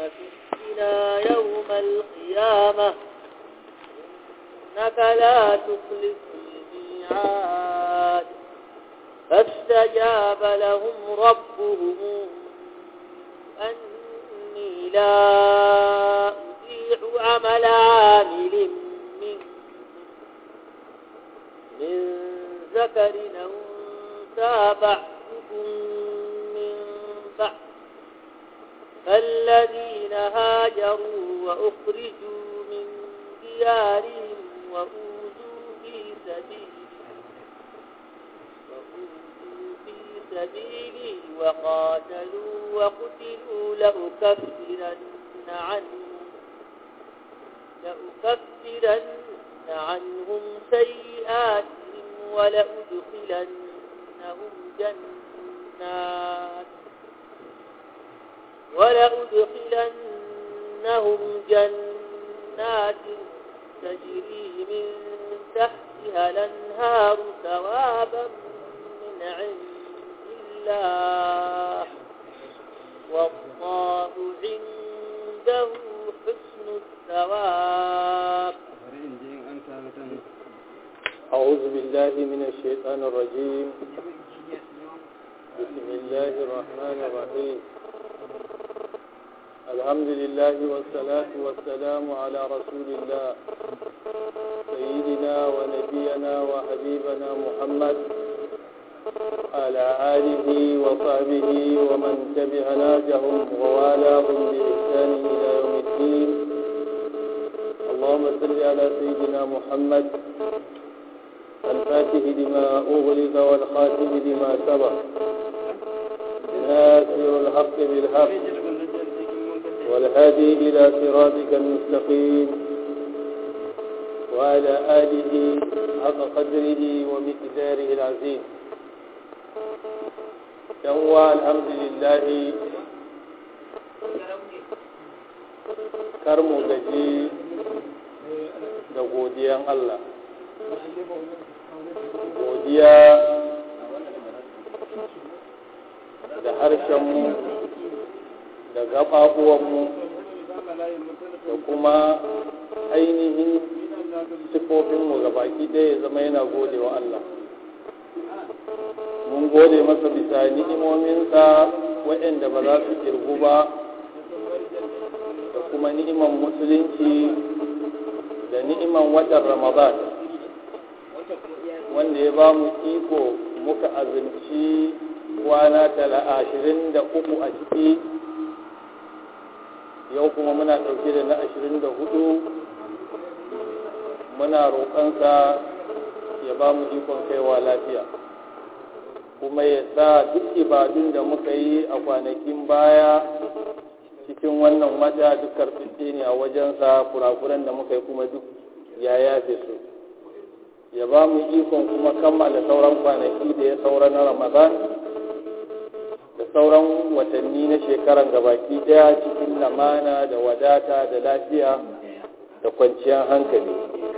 تخزنا يوم القيامة إنك لا تخلف الميعاد فاستجاب لهم ربهم أني لا أضيع عمل عامل منكم من ذكر أو أنثى بعضكم من بعض فالذين هاجروا وأخرجوا من ديارهم وأوذوا في سبيلي وأوذوا في سبيلي وقاتلوا وقتلوا لأكفرن عنهم لأكفرن عنهم سيئاتهم ولأدخلنهم جنات ولأدخلنهم جنات تجري من تحتها الأنهار ثوابا من عند الله والله عنده حسن الثواب أعوذ بالله من الشيطان الرجيم بسم الله الرحمن الرحيم الحمد لله والصلاة والسلام على رسول الله سيدنا ونبينا وحبيبنا محمد على آله وصحبه ومن تبع ناجهم ووالاهم بإحسان إلى يوم الدين اللهم صل على سيدنا محمد الفاتح لما أغلق والخاتم لما سبق ناصر الحق بالحق والهادي إلى صراطك المستقيم وعلى آله حق قدره ومقداره العظيم يوى الحمد لله karmu gaji da godiyan Allah godiya da harshenmu da gaɓaɓuwanmu da kuma ainihin sifofinmu ga baki ɗaya ya zama yana gode wa Allah mun gode masa bisa ni'imominsa waɗanda ba za su kirgu ba da kuma ni'iman musulunci da ni'iman watan ramadan wanda ya ba mu iko muka azumci kwana tala ashirin da uku a ciki yau kuma muna ɗauke da na ashirin da hudu muna roƙonsa ya ba mu ikon kaiwa lafiya kuma ya sa duk ibadun da muka yi a kwanakin baya cikin wannan wata duk karfin ne a wajensa kurakuran da muka yi kuma duk ya yafe su ya ba mu ikon kuma kammala sauran kwanaki da ya saura na ramadan da sauran watanni na shekaran gabaki daya cikin lamana da wadata da lafiya da kwanciyar hankali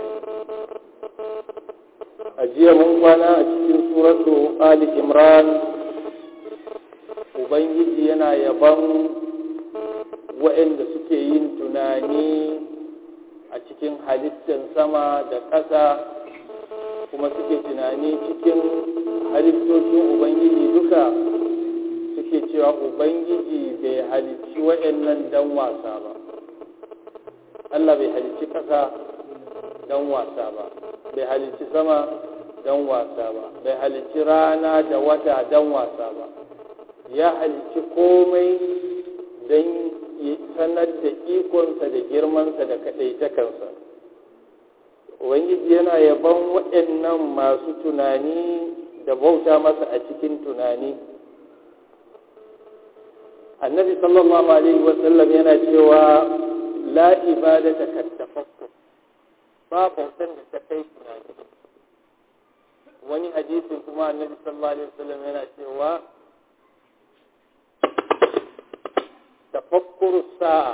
a jiya mun kwana a cikin suratu ali imran ubangiji yana yaban waɗanda suke yin tunani a cikin halittar sama da ƙasa kuma suke tunani cikin halittocin ubangiji duka suke cewa ubangiji bai halicci waɗannan dan wasa ba allah bai halicci ƙasa dan wasa ba bai halicci sama dan wasa ba bai halicci rana da wata dan wasa ba ya halicci komai don sanar da ikonsa da girmansa da kaɗaitakansa ubangiji yana yaban waɗannan masu tunani da bauta masa a cikin tunani annabi sallallahu alaihi wasallam yana cewa la ibadata kattafakkur ba bautan da ta kai tunani wani hadisin kuma annabi sallallahu alaihi wasallam yana cewa tafakkuru sa'a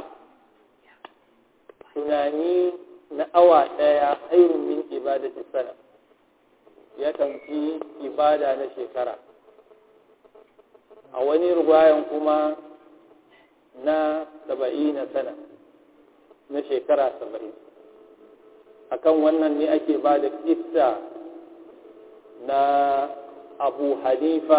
tunani na awa ɗaya hairun min ibadati sana ya tamfi ibada na shekara a wani ruwayan kuma na saba'ina sana na shekara saba'in akan wannan ne ake ba da kissa na abu hanifa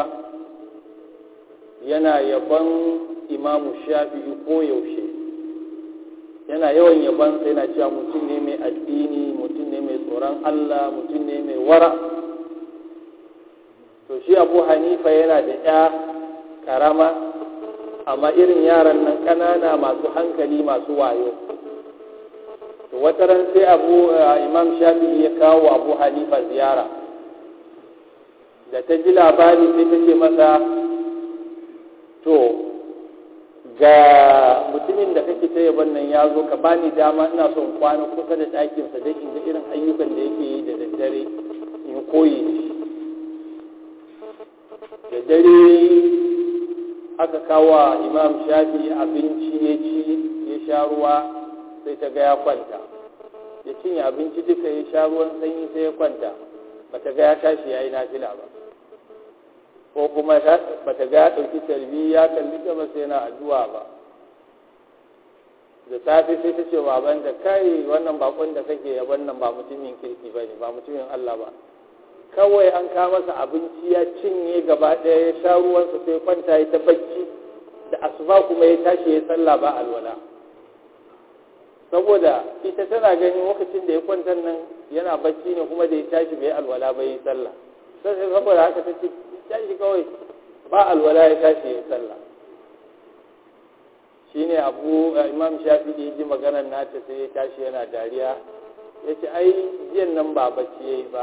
yana yaban imamu shafi'i ko yaushe yana yawan yaban sai yana cewa mutum ne mai addini mutum ne mai tsoron allah mutum ne mai wara to shi abu hanifa yana da ya karama amma irin yaran nan ƙanana masu hankali masu wayo to wata ran sai abu imam shafi'i ya kawo abu hanifa ziyara da ta ji labari sai ta ce masa to ga mutumin da kake ta yaban nan ya zo ka bani dama ina son kwana kusa da ɗakinsa don in ga irin ayyukan da yake yi da daddare in koyi da dare aka kawo imam shafi abinci ya ci ya sha ruwa sai ta ga ya kwanta ya cinye abinci duka ya sha ruwan sanyi sai ya kwanta bata ga ya tashi ya yi nafila ba ko kuma bata ga ya ɗauki tarbi ya kalli gaba sai yana addu'a ba da safe sai ta ce baban da kai wannan bakon da kake ya wannan ba mutumin kirki ba ne ba mutumin Allah ba kawai an kawo masa abinci ya cinye gaba ɗaya ya sha ruwansa sai kwanta ya ta bacci da asuba kuma ya tashi ya sallah ba alwala saboda ita tana ganin lokacin da ya kwanta nan yana bacci ne kuma da ya tashi bai alwala ba ya sallah sai saboda haka ta ce tashi kawai ba alwala ya tashi ya sallah shine abu imam shafi da ya ji maganar nata sai ya tashi yana dariya ya ce ai jiyan nan ba bacci ya yi ba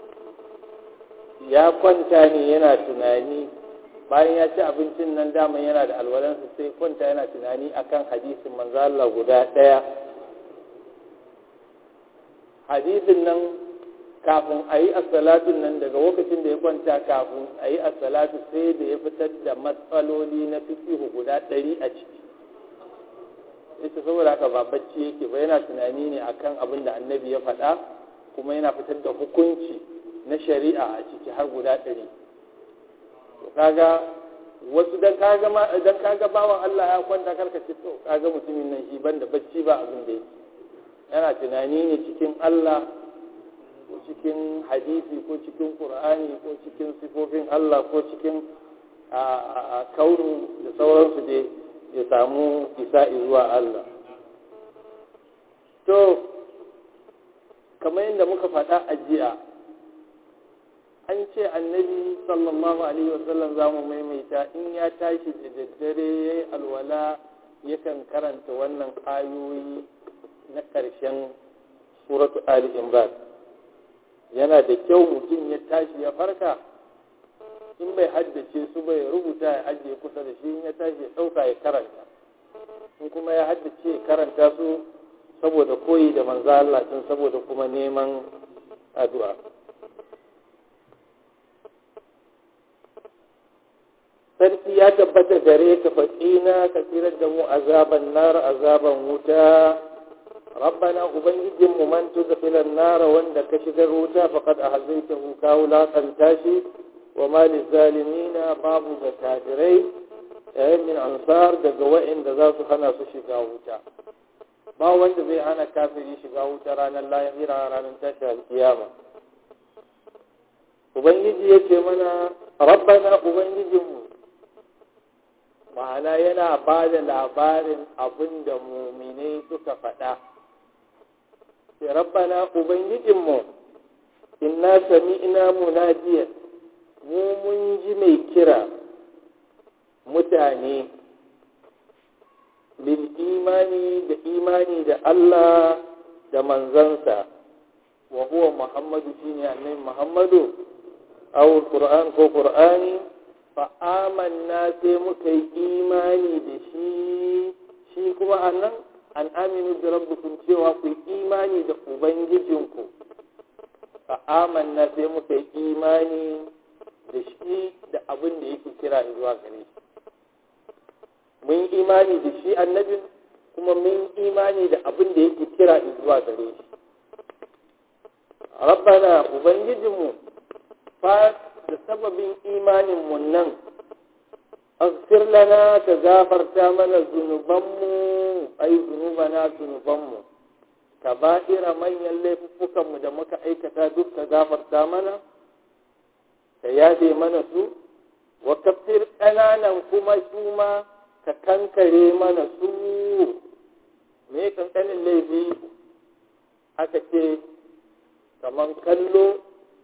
ya kwanta ne yana tunani bayan ya ci abincin nan daman yana da alwalansa sai kwanta yana tunani akan hadisin manzo Allah guda ɗaya hadisin nan kafin a yi asalatun nan daga lokacin da ya kwanta kafin a yi asalatu sai da ya fitar da matsaloli na fikihu guda ɗari a ciki ita saboda haka ba bacci yake ba yana tunani ne akan abin da annabi ya faɗa kuma yana fitar da hukunci na shari'a a ciki har guda ɗari to kaga wasu dan kaga ma dan kaga bawan Allah ya kwanta karka ce to kaga mutumin nan shi banda bacci ba abin da yake yana tunani ne cikin Allah ko cikin hadisi ko cikin Qur'ani ko cikin sifofin Allah ko cikin a kaunu da sauransu dai ya samu isa zuwa Allah to kamar yadda muka faɗa a jiya an ce annabi sallallahu alaihi wasallam za mu maimaita in ya tashi da daddare ya yi alwala yakan karanta wannan ayoyi na ƙarshen suratu ali imran yana da kyau mutum ya tashi ya farka in bai haddace su bai rubuta ya ajiye kusa da shi in ya tashi ya ɗauka ya karanta in kuma ya haddace ya karanta su saboda koyi da manzo Allah tun saboda kuma neman addu'a sarki ya tabbata gare ka faƙina ka tsirar da mu azaban nar azaban wuta rabbana ubangijin mu man tudkhilan nar wanda ka shigar wuta faqad ahzaytahu ka wulaqanta shi wa ma lizalimina babu ga kafirai yayin min ansar daga wa'inda za su hana su shiga wuta ba wanda zai hana kafiri shiga wuta ranar lahira ranar tashi alkiyama ubangiji ya ce mana rabbana ubangijinmu ma'ana yana ba da labarin abin da muminai suka faɗa sai rabbana ubangijinmu inna sami'na munadiyan mu mun ji mai kira mutane bil imani da imani da Allah da manzansa wa huwa muhammadu shine annabi muhammadu aw qur'an ko qur'ani fa amanna sai muka yi imani da shi shi kuma annan an aminu da rabbukum cewa ku yi imani da ubangijinku fa amanna sai muka yi imani da shi da abin da yake kira zuwa gare shi mun yi imani da shi annabin kuma mun yi imani da abin da yake kira zuwa gare shi rabbana ubangijinmu fa da sababin imaninmu nan aghfir lana ka gafarta mana zunubanmu ai zunubana zunubanmu ka ba'ira manyan laifuffukanmu da muka aikata duk ka gafarta mana ka yafe mana su wa kafir ƙananan kuma su ma ka kankare mana su me kankanin laifi aka ce kamar kallo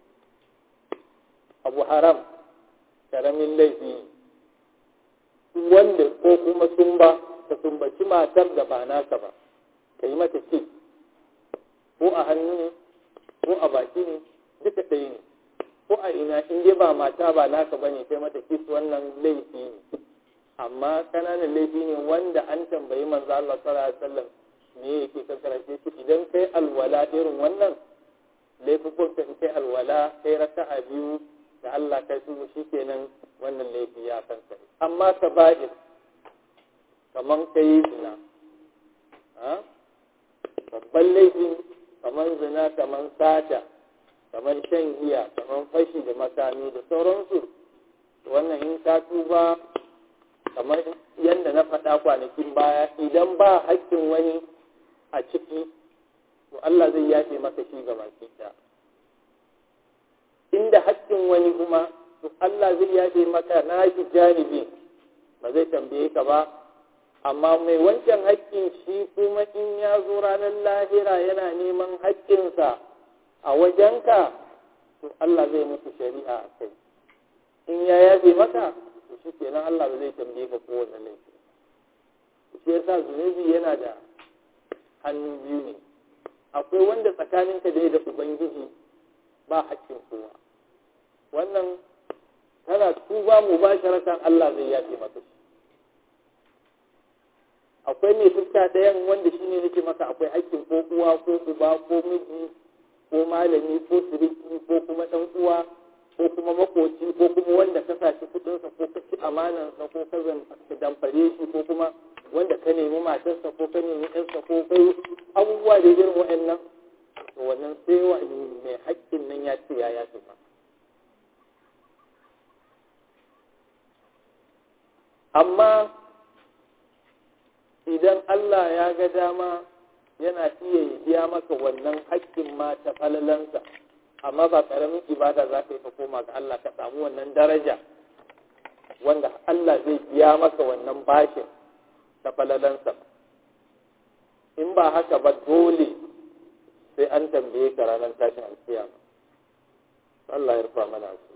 abu haram karamin laifi wanda ko kuma sumba ka sumbaci matar da ba naka ba ka yi mata ce ko a hannu ne ko a baki ne duka ɗaya ne ko a ina in dai ba mata ba naka ba ne kai mata kis wannan laifi ne amma kananan laifi ne wanda an tambayi manzo Allah sallallahu alaihi wasallam me yake kankara shi idan kai alwala irin wannan laifufun ka kai alwala kai raka'a biyu da Allah kai su shikenan wannan laifi ya kankare amma ka ba'ir kaman kai zina ha babban laifin kaman zina kaman sata kaman shan giya kaman fashi da makami da sauransu wannan in ka tuba kamar yadda na faɗa kwanakin baya idan ba haƙƙin wani a ciki to Allah zai yafe maka shi ga baki inda haƙƙin wani kuma to Allah zai yafe maka na shi janibi ba zai tambaye ka ba amma mai wancan haƙƙin shi kuma in ya zo ranar lahira yana neman haƙƙinsa a wajenka to Allah zai muku shari'a a kai in ya yafe maka to shi kenan Allah ba zai tambaye ka kowane laifi shi yasa zunubi yana da hannu biyu ne akwai wanda tsakaninka da da ubangiji ba haƙƙin kowa wannan tana tuba mu ba sharatan Allah zai yafe maka shi akwai mai fuska ɗayan wanda shi ne nake maka akwai haƙƙin ko uwa ko uba ko miji ko malami ko siriki ko kuma ɗan uwa ko kuma makoci ko kuma wanda ka sashi kudinsa ko ka ci amanansa ko ka damfare shi ko kuma wanda ka nemi matarsa ko ka nemi ɗansa ko kai abubuwa da irin wa'annan to wannan sai wa mai haƙƙin nan ya ce ya ya ce ba amma idan Allah ya ga dama yana iya biya maka wannan haƙƙin ma ta falalansa amma ba ƙaramin ibada za ka yi ka koma ga Allah ka samu wannan daraja wanda Allah zai biya maka wannan bashin ta falalansa in ba haka ba dole sai an tambaye ka ranar tashin alkiyama Allah ya rufa mana su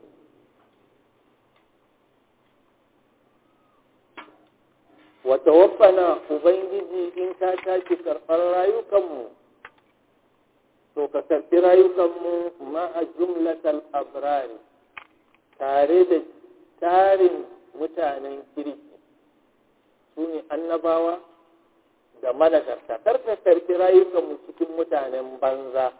wata wafana ubangiji in ka tashi karɓar rayukanmu to ka karɓi rayukanmu ma'a jumlatal abrari tare da tarin mutanen kirki su ne annabawa da managarta karka karɓi rayukanmu cikin mutanen banza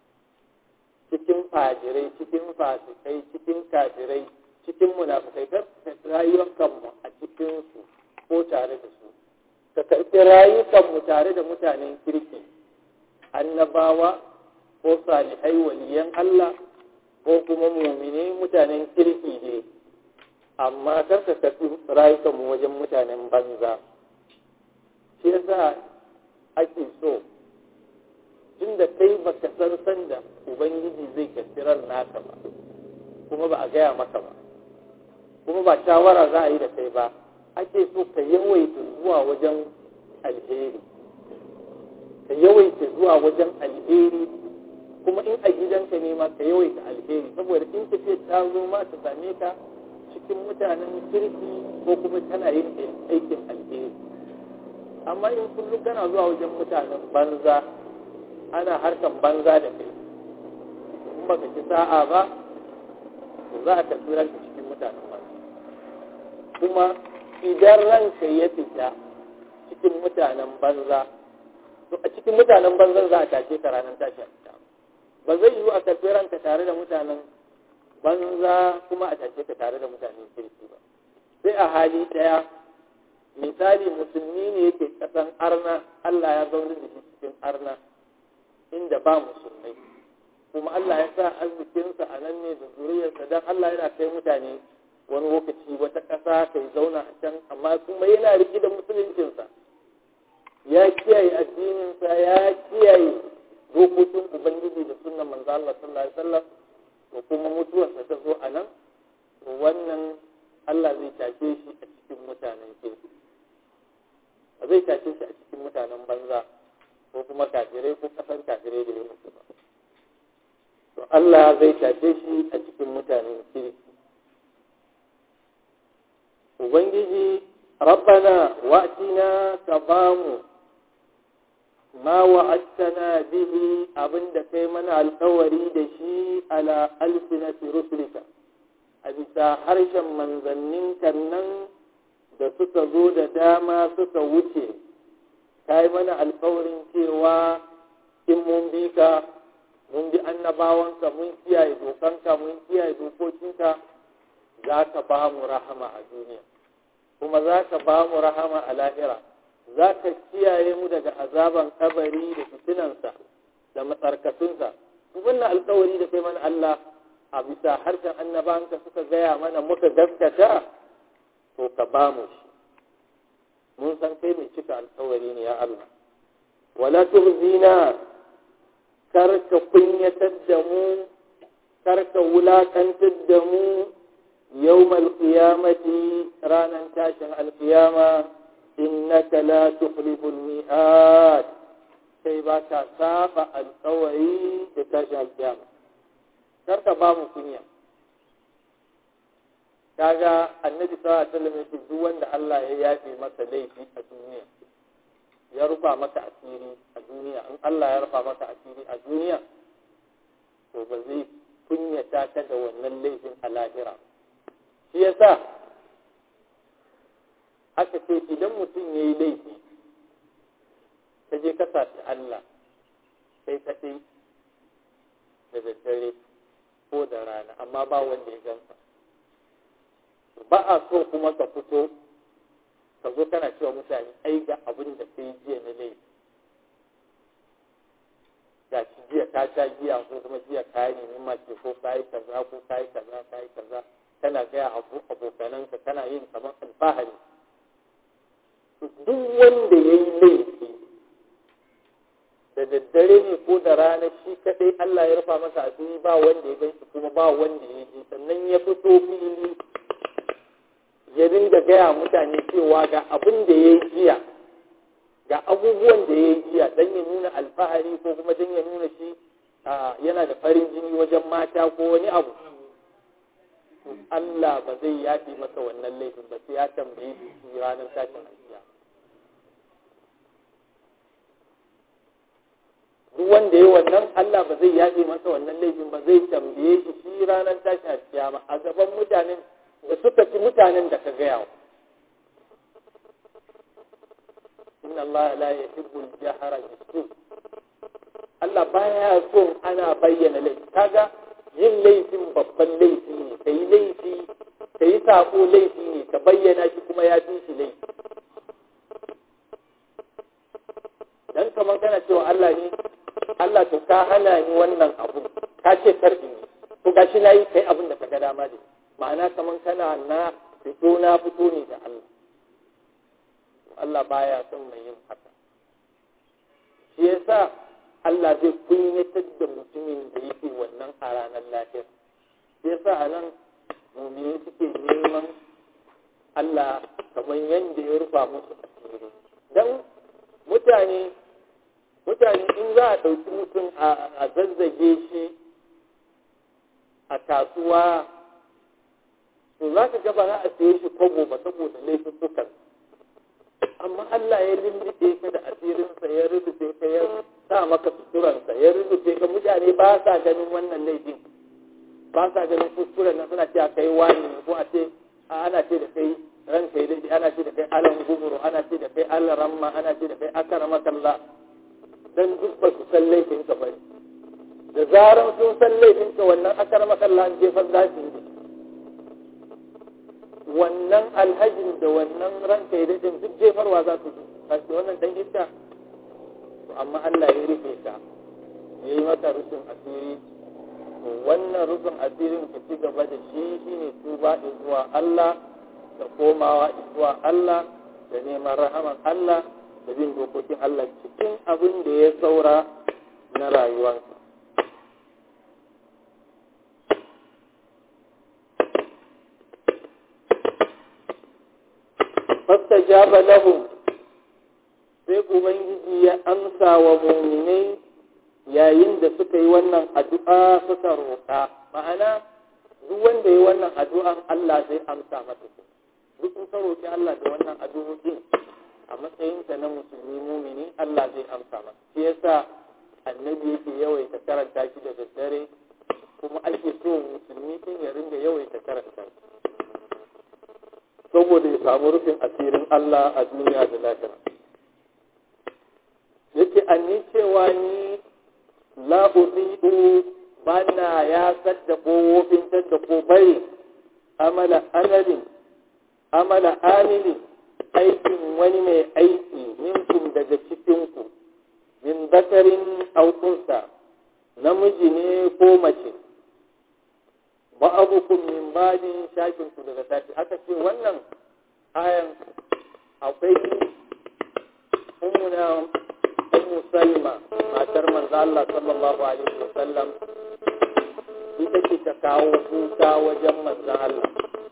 cikin fajirai cikin fasikai cikin kafirai cikin munafukai karka rayukanmu a cikinsu ko tare da su ka karɓi rayukanmu tare da mutanen kirki annabawa ko salihai waliyan Allah ko kuma mumine mutanen kirki ne amma kar ka karɓi rayukanmu wajen mutanen banza shi yasa ake so tun da kai baka san sanda ubangiji zai karɓi ran naka ba kuma ba a gaya maka ba kuma ba shawara za a yi da kai ba ake so ka yawaita zuwa wajen alheri ka yawaita zuwa wajen alheri kuma in a gidanka ne ma ka yawaita alheri saboda in tafiya ta zo ma ta same ka cikin mutanen kirki ko kuma tana yin aikin alheri amma in kullum kana zuwa wajen mutanen banza ana harkan banza da kai in baka ci sa'a ba za a tafi ranka cikin mutanen banza kuma idan ranka ya fita cikin mutanen banza to a cikin mutanen banzan za a tashe ka ranar tashi a ba zai yiwu a karɓi ranka tare da mutanen banza kuma a tashe ka tare da mutanen kirki ba sai a hali ɗaya misali musulmi ne yake ƙasan arna Allah ya zaune da shi cikin arna inda ba musulmai kuma Allah ya sa arzikinsa a nan ne da zuriyarsa don Allah yana kai mutane wani lokaci wata ƙasa kai zauna a can amma kuma yana riƙe da musuluncinsa ya kiyaye addininsa ya kiyaye dokokin ubangiji da sunan manzo Allah sallallahu alaihi wasallam to kuma mutuwarsa ta zo a nan to wannan Allah zai tashe shi a cikin mutanen kirki ba zai tashe shi a cikin mutanen banza ko kuma kafirai ko kasan kafirai da ya mutu ba to Allah zai tashe shi a cikin mutanen kirki ubangiji rabbana wa'tina ka bamu ma wa'adtana bihi abinda kai mana alkawari da shi ala alfinati rusulika a bisa harshen manzannin nan da suka zo da dama suka wuce ka yi mana alkawarin cewa in mun bi ka mun bi annabawanka mun kiyaye dokanka mun kiyaye dokokinka za ka ba mu rahama a duniya kuma za ka ba mu rahama a lahira za ka kiyaye mu daga azaban kabari da fitinansa da matsarkatunsa wannan alkawari da kai mana Allah a bisa harshen annabanka suka gaya mana muka gaskata to ka ba mu shi mun san kai mai cika alkawari ne ya Allah wala turzina kar ka kunyatar da mu kar ka wulakantar da mu yawmal qiyamati ranan tashin alqiyama innaka la tukhliful mi'ad kai ba ka saba alkawari da tashin alqiyama kar ka ba mu kunya kaga annabi sallallahu alaihi wasallam yake duk wanda Allah ya yafe masa laifi a duniya ya rufa maka asiri a duniya in Allah ya rufa maka asiri a duniya to ba zai kunyata ka da wannan laifin a lahira shi yasa aka ce idan mutum ya yi laifi ka je ka saci Allah kai kaɗai da daddare ko da rana amma ba wanda ya gansa ba a so kuma ka fito ka zo kana cewa mutane ai ga abin da kai jiya na laifi ga shi jiya ka sha giya ko kuma jiya ka yi nemi mace ko ka yi kaza ko ka yi kaza ka yi kaza kana gaya abu abokananka kana yin kamar alfahari duk wanda ya yi laifi da daddare ne ko da rana shi kadai Allah ya rufa masa asiri ba wanda ya gan shi kuma ba wanda ya ji sannan ya fito fili ya dinga gaya mutane cewa ga abin da ya yi jiya ga abubuwan da ya yi jiya don ya nuna alfahari ko kuma don ya nuna shi yana da farin jini wajen mata ko wani abu Allah ba zai yafi masa wannan laifin ba sai ya tambaye shi ranar tashin alkiya duk wanda ya wannan Allah ba zai yafe masa wannan laifin ba zai tambaye shi shi ranar tashin alkiyama a gaban mutanen da suka ci mutanen da ka gaya wa inna Allah la yuhibbul jahra bisu Allah baya so ana bayyana laifi kaga yin laifin babban laifi ne kai laifi kai sako laifi ne ka bayyana shi kuma ya fi shi laifi dan kamar kana cewa Allah ne Allah to ka hana ni wannan abu ka ce karbi ne to gashi nayi kai abin da ka ga dama da ma'ana kamar kana na fito na fito ne da Allah Allah baya son mai yin haka shi yasa Allah zai kunyatar da mutumin da yake wannan a ranar lafiya shi yasa a nan mumini suke neman Allah kamar yadda ya rufa musu asiri don mutane mutane in za a ɗauki mutum a zazzage shi a kasuwa to za ka gaba za a saye shi kwabo ba saboda laifin sukan amma Allah ya lullube ka da asirinsa ya rubuce ka ya sa maka suturansa ya rubuce ka mutane ba sa ganin wannan laifin ba sa ganin kuskuren nan suna cewa kai wani ne ko a ce ana ce da kai ran kai daidai ana ce da kai alan gumuru ana ce da kai alan ramma ana ce da kai akara makalla dan duk ba su san laifin ka bane da zaran sun san laifin ka wannan akara makalla an jefar za su yi wannan alhajin da wannan ranka ya daɗin duk jefarwa za su kashi wannan dan iska to amma Allah ya rufe ka ya yi maka rufin asiri to wannan rufin asirin ka ci gaba da shi shine tuba zuwa Allah da komawa zuwa Allah da neman rahaman Allah da bin dokokin Allah cikin abin da ya saura na rayuwarsa fastajaba lahum sai ubangiji ya amsa wa muminai yayin da suka yi wannan addu'a suka roƙa ma'ana duk wanda ya wannan addu'an Allah zai amsa masa duk in ka roƙi Allah da wannan addu'o'in a matsayinka na musulmi mumini Allah zai amsa masa shi yasa annabi yake yawaita karanta shi da daddare kuma ake so musulmi din ya ringa yawaita karanta shi saboda ya samu rufin asirin Allah a duniya da lafiya yake anni cewa ni la uzi'u bana ya sadda ko wofintar da ko bari amala amalin amala amili aikin wani mai aiki minkum daga cikinku min bakarin aukunsa namiji ne ko mace ba'abukum min ba'din shakin ku daga sashi aka ce wannan ayan akwai ummuna ummu salma matar manzo Allah sallallahu alaihi wasallam ita ce ta kawo kuka wajen manzo Allah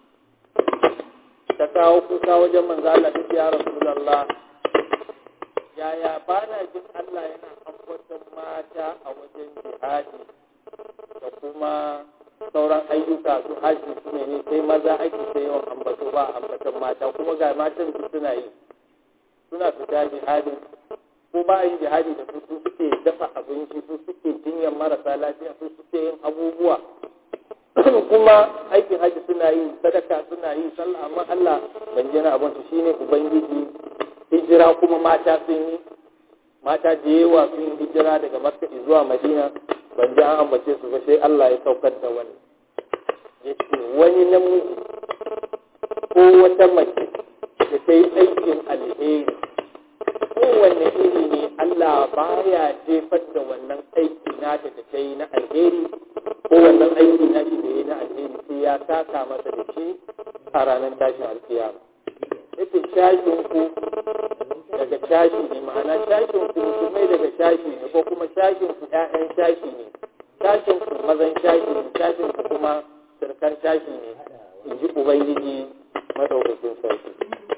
ta kawo kuka wajen manzo Allah ta ya rasulullah yaya bana jin Allah yana ambaton mata a wajen jihadi da kuma sauran ayyuka su haji su ne sai maza ake sai yawan ambato ba ambaton mata kuma ga matan su suna yi suna fita jihadin ko ba yin jihadi da su suke dafa abinci su suke jinyar marasa lafiya su suke yin abubuwa kuma aikin haji suna yi sadaka suna yi sallah amma Allah ban jina abin su shine ubangiji hijira kuma mata sun yi mata da yawa sun yi hijira daga makka zuwa madina ban ji an ambace su ba sai Allah ya saukar da wani ya ce wani namiji ko wata mace da ta yi aikin alheri kowanne iri ne Allah baya jefar da wannan aiki nata da ta yi na alheri ko wannan aiki na shi da ya yi na alheri sai ya saka masa da shi a ranar tashin alkiyama yake shashin ku daga shashi ne ma'ana shashin ku musulmai daga shashi ne ko kuma shashin ku ƴaƴan shashi ne shashin ku mazan shashi ne shashin ku kuma sirkan shashi ne in ji ubangiji madaukakin sarki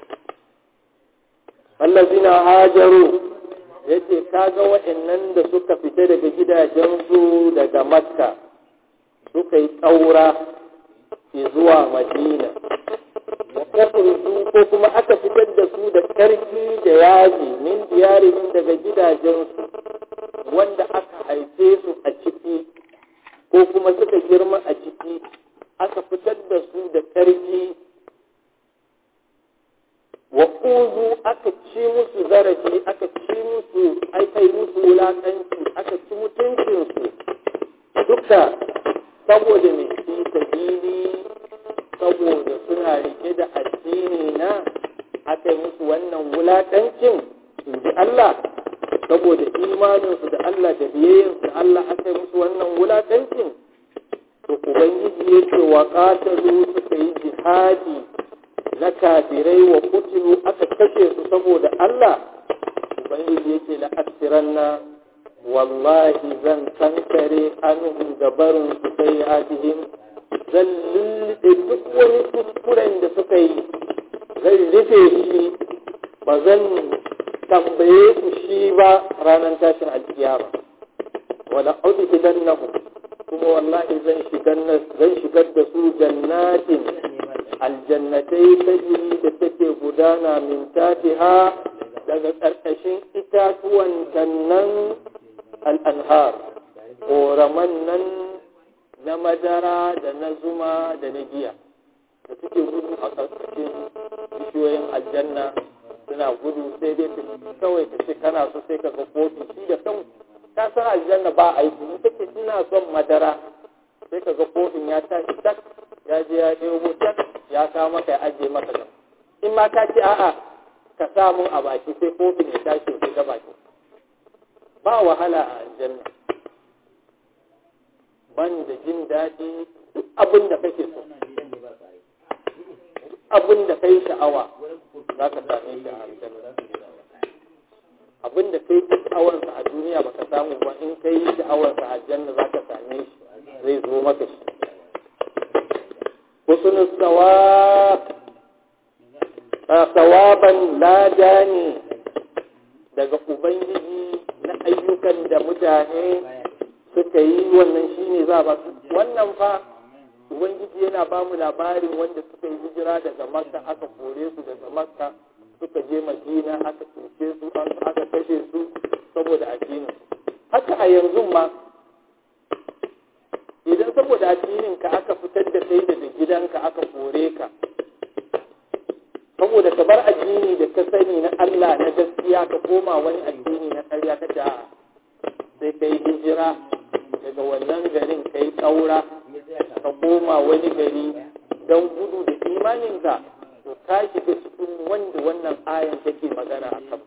allazina hajaru yace kaga waɗannan da suka fita daga gidajensu daga makka suka yi ƙaura zuwa madina wa kafirtu ko kuma aka fitar da su da ƙarfi da yaji min diyarihim daga gidajensu wanda aka haife su a ciki ko kuma suka girma a ciki aka fitar da su da ƙarfi wa uzu aka ci musu zarafi aka ci musu aka yi musu wulaƙanci aka ci mutuncinsu duka saboda mai fi sabili saboda suna rike da addini na aka yi musu wannan wulaƙancin in ji Allah saboda imaninsu da Allah da biyayyansu da Allah aka yi musu wannan wulaƙancin to ubangiji ya ce wa ƙatalu suka yi jihadi na kafirai wa kutilu aka kashe su saboda Allah ubangiji ya ce la'asiranna wallahi zan kankare anuhum gabarin su sai atihim zan lullube duk wani kuskuren da suka yi zan rufe shi ba zan tambaye su shi ba ranar tashin alkiyama wala audu idan kuma wallahi zan shigar da su jannatin aljannatai ta jiri da take gudana min tatiha daga ƙarƙashin itatuwan nan al'anhar ƙoraman nan na madara da na zuma da na giya da suke gudu a ƙarƙashin bishiyoyin aljanna suna gudu sai dai ta kawai ta ce kana so sai ka ga kofi shi da kan ka san aljanna ba aiki in take ina son madara sai ka ga kofin ya tashi tak ya je ya ɗebo tak ya kawo maka ya ajiye maka nan in ma ka ce a'a ka sa mun a baki sai kofin ya tashi ya ga baki ba wahala a aljanna ban da jin daɗi duk abin da kake so abin da kai sha'awa za ka same shi a aljanna abin da kai sha'awarsa a duniya baka samu ba in kai sha'awarsa a aljanna za ka same shi zai zo maka shi husnul sawab sawaban lada ne daga ubangiji na ayyukan da mutane suka yi wannan shine za ba su wannan fa ubangiji yana ba mu labarin wanda suka yi hijira daga makka aka kore su daga makka suka je madina aka cuce su aka kashe su saboda addinin haka a yanzu ma idan saboda addinin ka aka fitar da kai daga gidanka aka kore ka saboda ka bar addini da ka sani na Allah na gaskiya ka koma wani addini na ƙarya ka da sai ka yi hijira daga wannan garin ka yi ƙaura ka koma wani gari don gudu da imaninka to ka shiga cikin wanda wannan ayan take magana a kan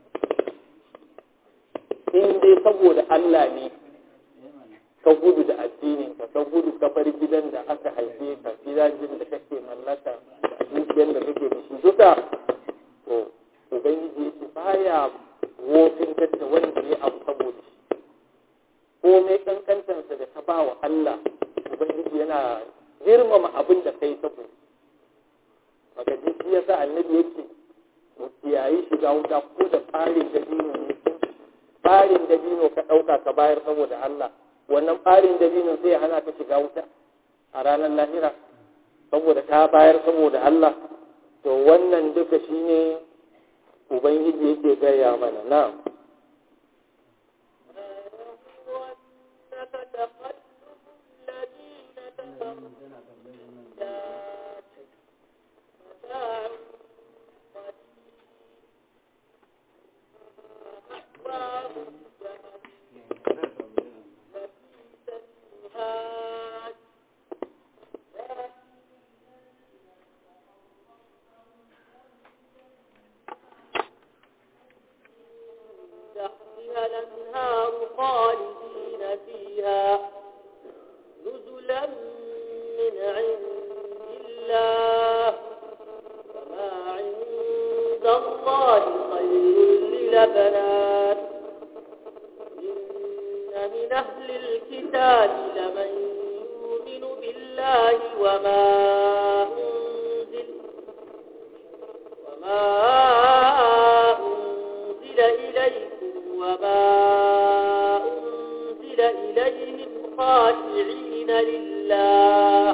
in dai saboda Allah ne ka gudu da addininka ka gudu ka bar gidan da aka haife ka gidajen da kake mallaka da dukiyar da kake da shi duka to ubangiji yake baya wofin da wanda ya abu saboda shi komai kankantansa da ka ba wa Allah ubangiji yana girmama abin da kai saboda maka ji shi yasa annabi yake mu kiyayi shiga wuta ko da tsarin dabino ne tsarin dabino ka ɗauka ka bayar saboda Allah wannan tsarin dabino sai ya hana ka shiga wuta a ranar lahira saboda ka bayar saboda Allah to wannan duka shine ubangiji yake gaya mana na'am تحتها الأنهار خالدين فيها نزلا من عند الله وما عند الله خير للبنات إن من أهل الكتاب لمن يؤمن بالله وما أنزل وما أنزل إليكم وما أنزل إليهم خاشعين لله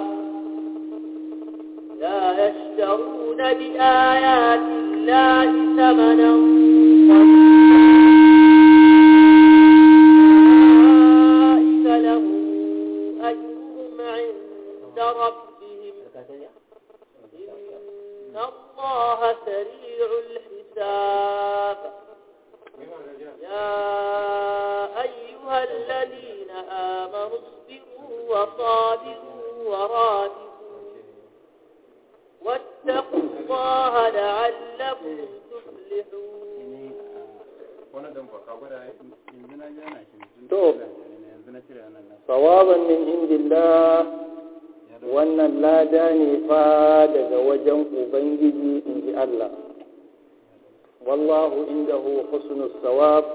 لا يشترون بآيات الله ثمنا أولئك لهم أجرهم عند ربهم إن الله سريع الحساب يا أيها الذين آمنوا اصبروا وصابروا ورابطوا واتقوا الله لعلكم تفلحون To. sawaban min indillah wannan lada ne fa daga wajen ubangiji in ji Allah wallahu indahu husnus sawab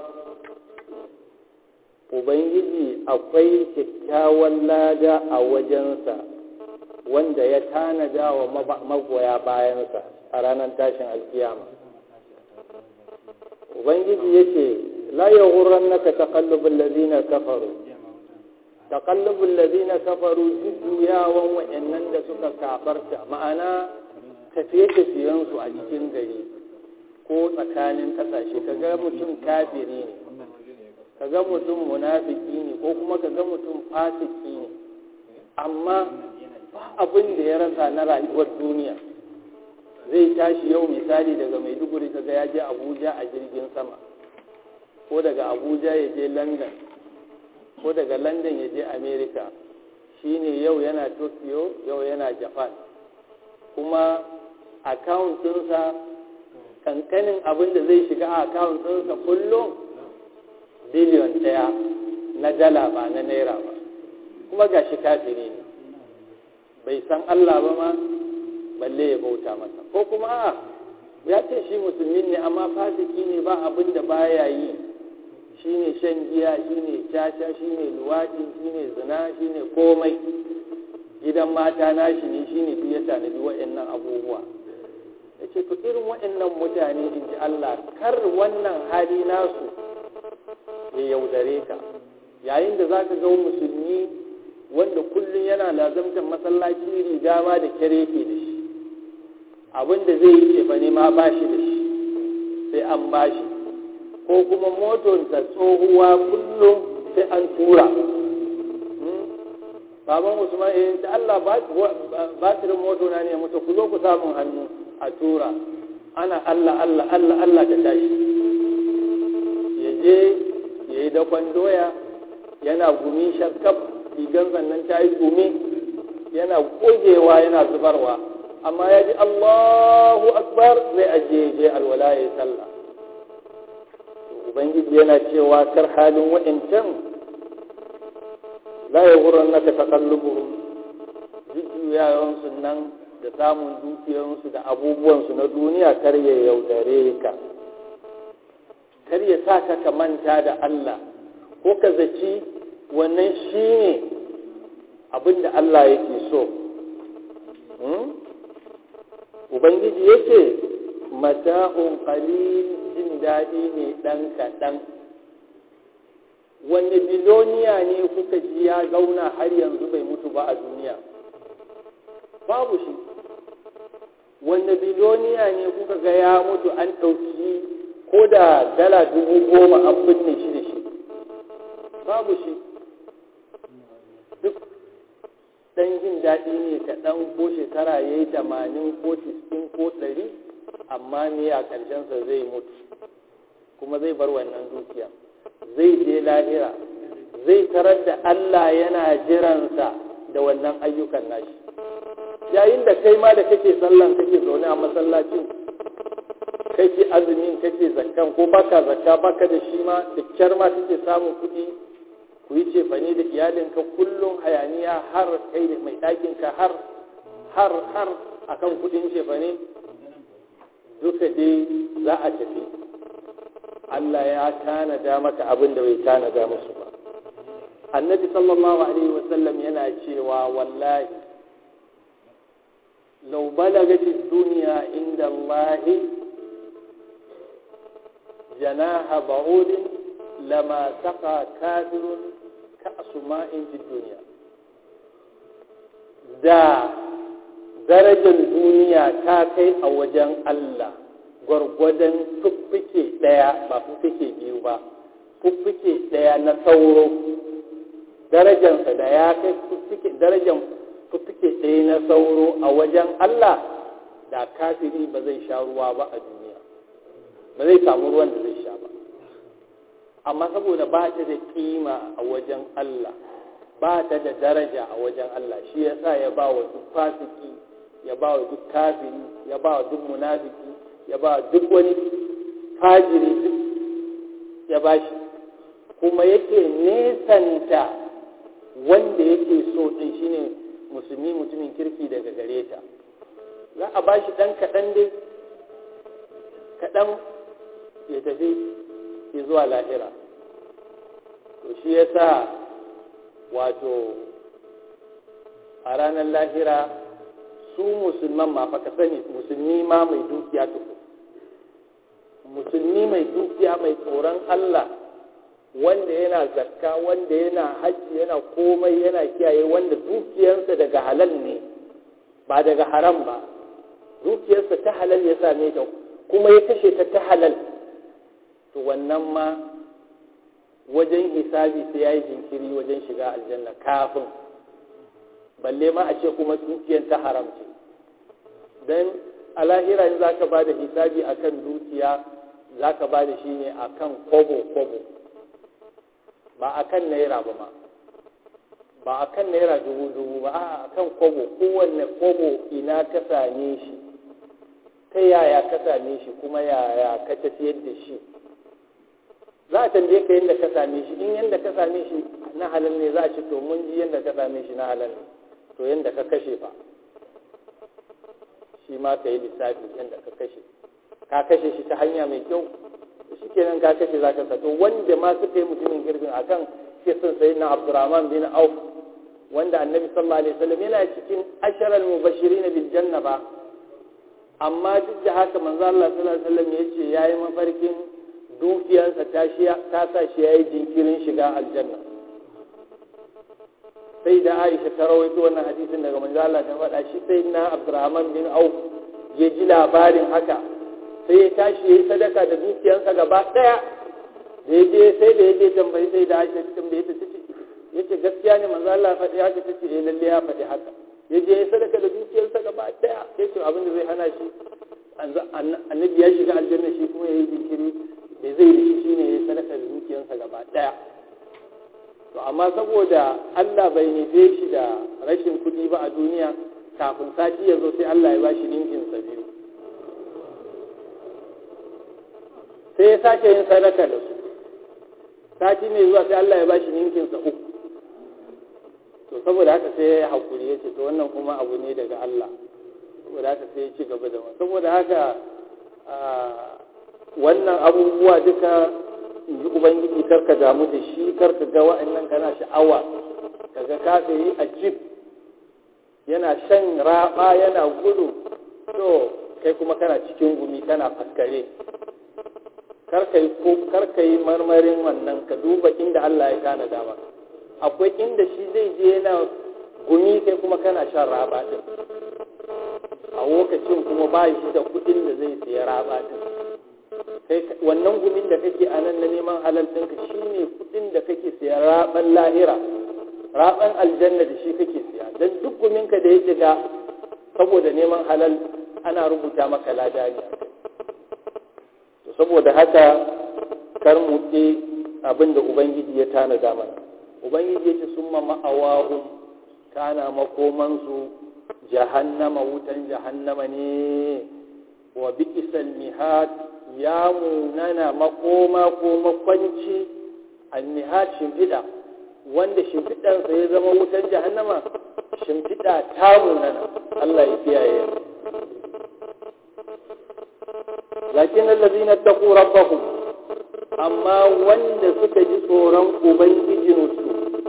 ubangiji akwai kyakkyawan lada a wajensa wanda ya tanada wa magoya bayansa a ranar tashin alkiyama ubangiji yake la yaghurrannaka taqallubul ladina kafaru taqallubul ladina kafaru jujjuyawan wa'annan da suka kafarta ma'ana tafiye-tafiyensu a cikin gari ko tsakanin kasashe kaga mutum kafiri ne kaga mutum munafiki ne ko kuma kaga mutum fasiki ne amma ba abin da ya rasa na rayuwar duniya zai tashi yau misali daga maiduguri kaga ya je abuja a jirgin sama ko daga abuja ya je london ko daga london ya je america shine yau yana tokyo yau yana japan kuma akawuntinsa kankanin abin da zai shiga a akawuntinsa kullum biliyon ɗaya na dala ba na naira ba kuma gashi kafiri ne bai san Allah ba ma balle ya bauta masa ko kuma a ya ce shi musulmi ne amma fasiki ne ba abin da baya yi shine shan giya shine caca shine luwaɗi shine zina shine komai gidan mata nashi ne shine duk ya tanadi waɗannan abubuwa ya ce to irin waɗannan mutane in ji Allah kar wannan hali nasu ya yaudare ka yayin da za ka ga musulmi wanda kullum yana lazamtar masallaci riga ma da kyare ke da shi abin da zai yi cefa ne ma ba shi da shi sai an ba shi ko kuma motonsa tsohuwa kullum sai an tura baban usman eh da Allah batirin moto na ne mutu ku zo ku samun hannu a tura ana Allah Allah Allah Allah ta tashi ya je ya yi dakon doya yana gumi shakkaf rigan sannan ta yi gumi yana gogewa yana zubarwa amma ya ji Allahu akbar zai ajiye je alwala ya yi sallah ubangiji yana cewa kar halin wa'incan la ya wurin naka takallubuhum jujjuyawansu nan da samun dukiyarsu da abubuwansu na duniya kar ya yaudare ka kar ya sa ka ka manta da Allah ko ka zaci wannan shi ne abin da Allah yake so ubangiji yake mata'un qalil jin daɗi ne ɗan kaɗan wanne biloniya ne kuka ji ya zauna har yanzu bai mutu ba a duniya babu shi wanne biloniya ne kuka ga ya mutu an ɗauki ko da dala dubu goma an binne shi da shi babu shi duk ɗan jin daɗi ne kaɗan ko shekara ya yi tamanin ko tiskin ko ɗari amma ne a ƙarshensa zai mutu kuma zai bar wannan dukiya zai je lahira zai tarar da Allah yana jiransa da wannan ayyukan nashi yayin da kai ma da kake sallan kake zaune a masallacin kake azumin kake zakkan ko baka zakka baka da shi ma da kyar ma kake samun kuɗi ku yi cefane da iyalinka kullum hayaniya har kai da mai ɗakinka har har har akan kuɗin cefane duka dai za a tafi Allah ya tanada maka abin da bai tanada musu ba annabi sallallahu alaihi wasallam yana cewa wallahi law balagati dunya inda Allah janaha ba'udin lama saqa kafirun ka'su ma'in fi dunya da darajar duniya ta kai a wajen Allah gwargwadon fuffuke ɗaya ba fuffuke biyu ba fuffuke ɗaya na sauro darajansa da ya kai darajan fuffuke ɗaya na sauro a wajen Allah da kafiri ba zai sha ruwa ba a duniya ba zai samu ruwan da zai sha ba amma saboda ba ta da kima a wajen Allah ba ta da daraja a wajen Allah shi yasa ya ba wa duk fasiki ya ba wa duk kafiri ya ba wa duk munafiki ya ba duk wani fajiri duk ya ba shi kuma yake nesanta wanda yake so ɗin shine musulmi mutumin kirki daga gare ta za a ba shi ɗan kaɗan dai kaɗan ya tafi ya zuwa lahira to shi ya sa wato a ranar lahira su musulman ma fa ka sani musulmi ma mai dukiya tuku musulmi mai dukiya mai tsoron Allah wanda yana zakka wanda yana hajji yana komai yana kiyaye wanda dukiyarsa daga halal ne ba daga haram ba dukiyarsa ta halal ya same ta kuma ya kashe ta ta halal to wannan ma wajen hisabi sai ya yi jinkiri wajen shiga aljanna kafin balle ma a ce kuma dukiyar ta haram ce don a lahira in za ka ba da hisabi a kan dukiya za ka ba da shi ne a kan kobo-kobo ba a kan naira ba ma ba a kan naira dubu-dubu ba a kan kobo kowanne kobo ina ka same shi ta yaya ka same shi kuma yaya ka tafiyar da shi za a tambaye ka yadda ka same shi in yadda ka same shi na halal ne za a ce to mun ji yadda ka same shi na halal ne to yadda ka kashe fa shi ma ka yi lissafi yadda ka kashe ka kashe shi ta hanya mai kyau shi kenan ka kashe za ka sato wanda ma suka yi mutumin girbin akan kisan sai na abdurrahman bin auf wanda annabi sallallahu alaihi wasallam yana cikin asharal mubashirin bil janna ba amma duk da haka manzo Allah sallallahu alaihi wasallam yace yayi mafarkin dukiyarsa ta shi ta sa shi yayi jinkirin shiga aljanna sai da Aisha ta rawaito wannan hadisin daga manzo Allah ta faɗa shi sai na Abdurrahman bin Auf ya ji labarin haka sai ya tashi yayi sadaka da dukiyarsa gaba daya da ya je sai da ya je tambayi sai da Aisha ta tambaye ta tace yace gaskiya ne manzo Allah faɗi haka tace eh lalle ya faɗi haka ya je ya sadaka da dukiyarsa gaba daya yace abin da zai hana shi annabi ya shiga aljanna shi kuma yayi jinkiri da zai yi shine ya sadaka da dukiyarsa gaba daya to amma saboda Allah bai nufe shi da rashin kuɗi ba a duniya kafin sati ya zo sai Allah ya bashi ninkin sa biyu sai ya sake yin sadaka da su sati mai zuwa sai Allah ya bashi ninkin sa uku to saboda haka sai ya haƙuri ya ce to wannan kuma abu ne daga Allah saboda haka sai ya ci gaba da wani saboda haka wannan abubuwa duka in ji ubangiji karka damu da shi karka ga wa'annan kana sha'awa kaga ka yi a jib yana shan raba yana gudu to kai kuma kana cikin gumi kana faskare karka yi marmarin wannan ka duba inda Allah ya kana dama akwai inda shi zai je yana gumi kai kuma kana shan raba din a lokacin kuma ba shi da kudin da zai siya raba din kai wannan gumin da kake a nan na neman halal ɗinka shi ne kudin da kake siya raban lahira raban aljanna da shi kake siya don duk guminka da ya shiga saboda neman halal ana rubuta maka lada ne to saboda haka kar mu ƙi abin da ubangiji ya tanada mana ubangiji ya ce sun ma ma'awahun kana makomansu jahannama wutan jahannama ne wa bi'isal mihad ya munana makoma ko makwanci al-mihad shimfiɗa wanda shimfiɗansa ya zama wutan jahannama shimfiɗa ta munana Allah ya kiyaye lakin allazina taqu rabbahum amma wanda suka ji tsoron ubangijinsu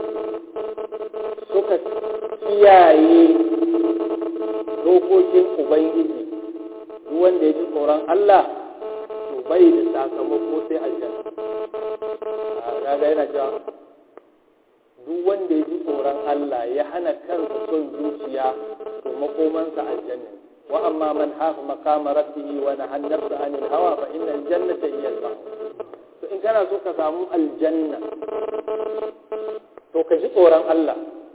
suka kiyaye dokokin ubangiji duk wanda ya ji tsoron Allah to bai da sakamako sai aljanna a kaga yana cewa duk wanda ya ji tsoron Allah ya hana kansa son zuciya to makomansa aljanna wa amma man hafa maqama rabbihi wa nahana nafsa anil hawa fa innal jannata hiya al to in kana so ka samu aljanna to ka ji tsoron Allah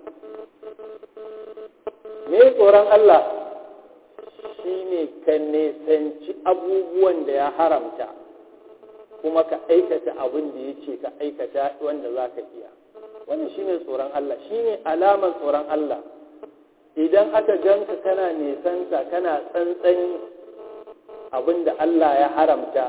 me tsoron Allah shine ka nesanci abubuwan da ya haramta kuma ka aikata abin da ya ce ka aikata wanda za ka iya wannan shine tsoron Allah shine alamar tsoron Allah idan aka ganka kana nesanta kana tsantsani abin da Allah ya haramta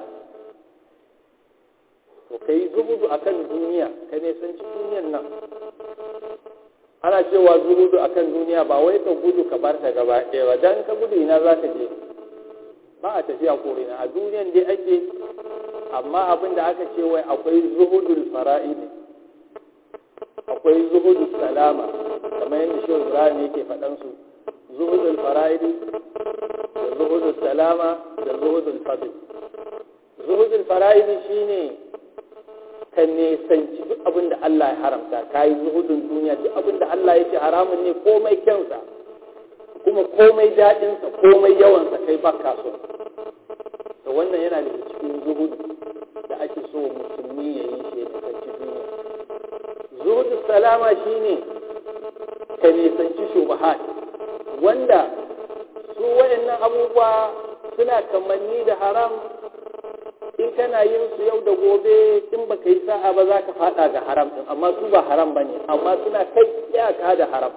to ka yi zubudu akan duniya ka nesanci duniyan nan ana cewa zubudu akan duniya ba wai ka gudu ka bar ta gaba ɗaya ba dan ka gudu ina za ka je ba a tafiya ko ina a duniyan dai ake amma abin da aka ce wai akwai zuhudul fara'idi akwai zuhudul salama kamar yadda shi Ibrahim yake faɗan su zuhudul fara'idi da zuhudul salama da zuhudul fadl zuhudul fara'idi shine ka nesanci duk abin da Allah ya haramta ka yi zuhudun duniya duk abin da Allah ya ce haramun ne komai kyansa kuma komai daɗinsa komai yawansa kai ba ka so da wannan yana da cikin zuhudu da ake so musulmi ya yi shi ya nisanci duniya zuhudu salama shine ka nisanci shubahat wanda su waɗannan abubuwa suna kamanni da haram in kana yin su yau da gobe in baka yi sa'a ba za ka fada ga haram din amma su ba haram bane amma suna kai iyaka da haram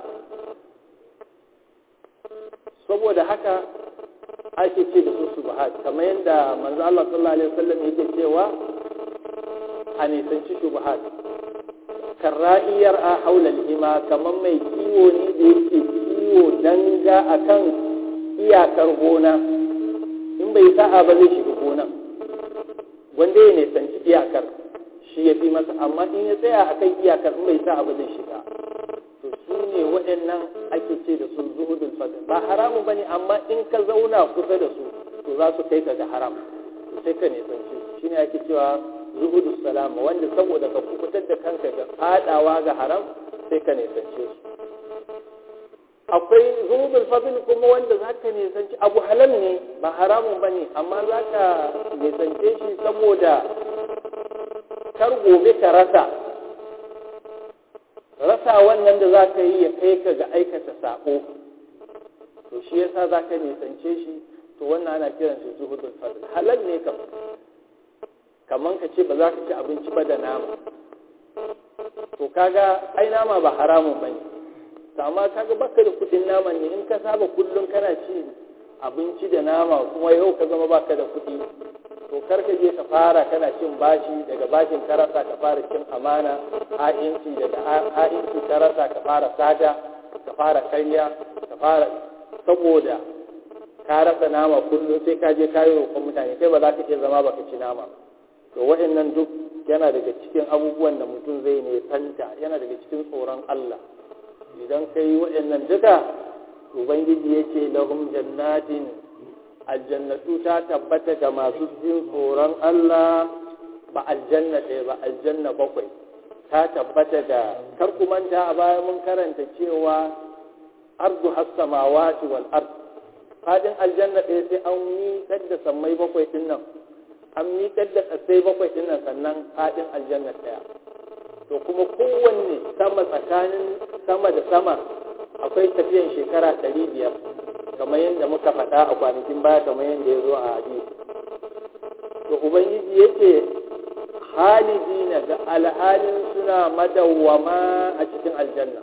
saboda haka ake ce da su subhat kamar yadda manzo Allah sallallahu alaihi wasallam yake cewa a nisanci subhat karra'iyar a haular hima kamar mai kiwo ne da yake kiwo danga a kan iyakar gona in bai sa'a ba zai shiga gona wanda ya nisanci iyakar shi ya fi masa amma in ya tsaya a kan iyakar in bai sa'a ba zai shiga to su ne waɗannan ake ce da su zuhudul fadl ba haramu bane amma in ka zauna kusa da su to za su kai ka ga haram sai ka nisanci shi ne ake cewa zuhudu salama wanda saboda ka kubutar da kanka ga fadawa ga haram sai ka nisance su akwai zuhudul fadl kuma wanda za ka nisanci abu halal ne ba haramun ba ne amma za ka nisance shi saboda kar gobe ka rasa rasa wannan da za ka yi ya kai ka ga aikata sako to shi yasa za ka nisance shi to wannan ana kiran shi zuhudul fadl halal ne kam kaman ka ce ba za ka ci abinci ba da nama to kaga ai nama ba haramun ba ne to amma kaga baka da kudin naman ne in ka saba kullum kana ci abinci da nama kuma yau ka zama baka da kudi to kar ka je ka fara kana cin bashi daga bashin ka rasa ka fara cin amana ha'inci daga ha'inci ka rasa ka fara sata ka fara karya ka fara saboda ka rasa nama kullum sai ka je kayi roƙon mutane kai ba za ka iya zama baka ci nama to waɗannan duk yana daga cikin abubuwan da mutum zai ne santa yana daga cikin tsoron Allah idan ka yi waɗannan duka ubangiji ya ce lahum jannatin aljannatu ta tabbata ga masu jin tsoron Allah ba aljanna ɗaya ba aljanna bakwai ta tabbata da kar ku manta a baya mun karanta cewa ardu has-samawati wal ard fadin aljanna ɗaya sai an miƙar da sammai bakwai din nan an miƙar da ƙasai bakwai din nan sannan fadin aljanna ɗaya to kuma kowanne sama tsakanin sama da sama akwai tafiyan shekara ɗari biyar kamar yadda muka faɗa a kwanakin baya kamar yadda ya zo a hadisi to ubangiji yake halidina ga alhalin suna madawwama a cikin aljanna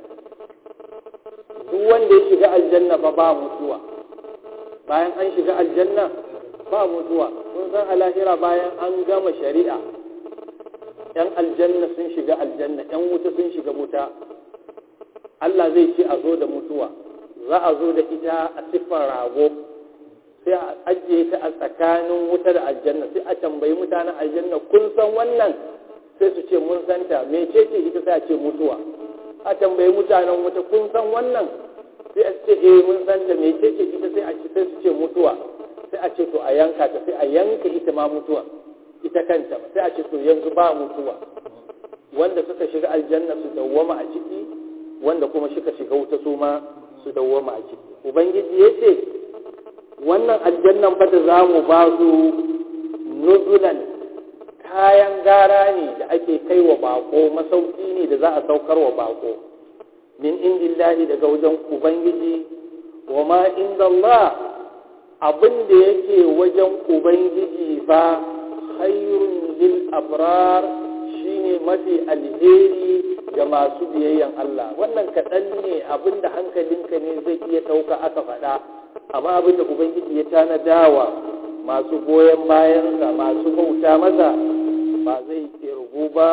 duk wanda ya shiga aljanna ba ba mutuwa bayan an shiga aljanna ba mutuwa kun san a lahira bayan an gama shari'a yan aljanna sun shiga aljanna yan wuta sun shiga wuta Allah zai ce a zo da mutuwa za a zo da ita a siffar rago sai a ajiye ta a tsakanin wuta da aljanna sai a tambayi mutanen aljanna kun san wannan sai su ce mun santa mece ce ita sai a ce mutuwa a tambayi mutanen wuta kun san wannan sai a ce eh mun santa mece ce ita sai a ce sai su ce mutuwa sai a ce to a yanka ta sai a yanka ita ma mutuwa ita kanta sai a ce to yanzu ba mutuwa wanda suka shiga aljanna su dawwama a ciki wanda kuma suka shiga wuta su ma su dawwama a ciki ubangiji ya ce wannan aljannan fa da za mu ba su nuzulan kayan gara ne da ake kai wa bako masauki ne da za a saukar wa bako min indillahi daga wajen ubangiji wa ma inda Allah abin da yake wajen ubangiji ba khairun lil abrar shine mafi alheri ga masu biyayyan Allah wannan kaɗan ne abin da hankalinka ne zai iya ɗauka aka faɗa amma abin da ubangiji ya tanadawa masu goyon bayansa masu bauta masa ba zai kirgu ba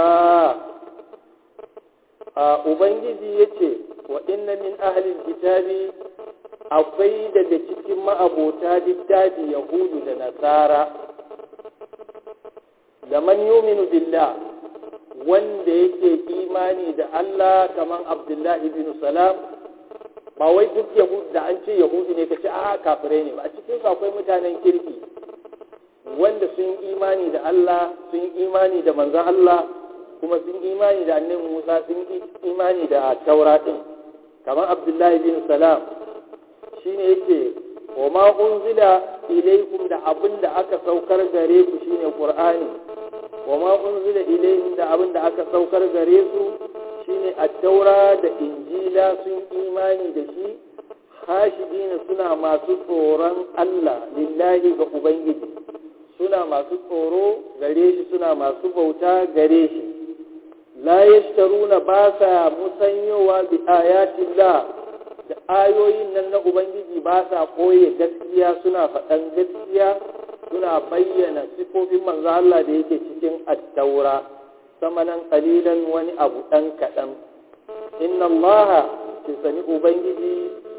a ubangiji ya ce wa inna min ahalin kitabi akwai daga cikin ma'abota littafi yahudu da nasara da man yuminu billah wanda yake imani da Allah kamar Abdullahi bin Salam ba wai duk yahudu da an ce yahudu ne ka ce a kafirai ne ba a cikin su akwai mutanen kirki wanda sun imani da Allah sun imani da manzon Allah kuma sun imani da annabi Musa sun imani da Taura din kamar Abdullahi bin Salam shine yake wa ma unzila ilaykum da abin da aka saukar gare ku shine Qur'ani wa ma unzila ilayhim da abin da aka saukar gare su shine at-taura da injila sun imani da shi khashidina suna masu tsoron Allah lillahi ga ubangiji suna masu tsoro gare shi suna masu bauta gare shi la yashtaruna ba sa musanyowa bi ayatillah da ayoyin nan na ubangiji ba sa koye gaskiya suna faɗan gaskiya suna bayyana sifofin manzo Allah da yake cikin attaura samanan qalilan wani abu dan kadan inna allaha ki sani ubangiji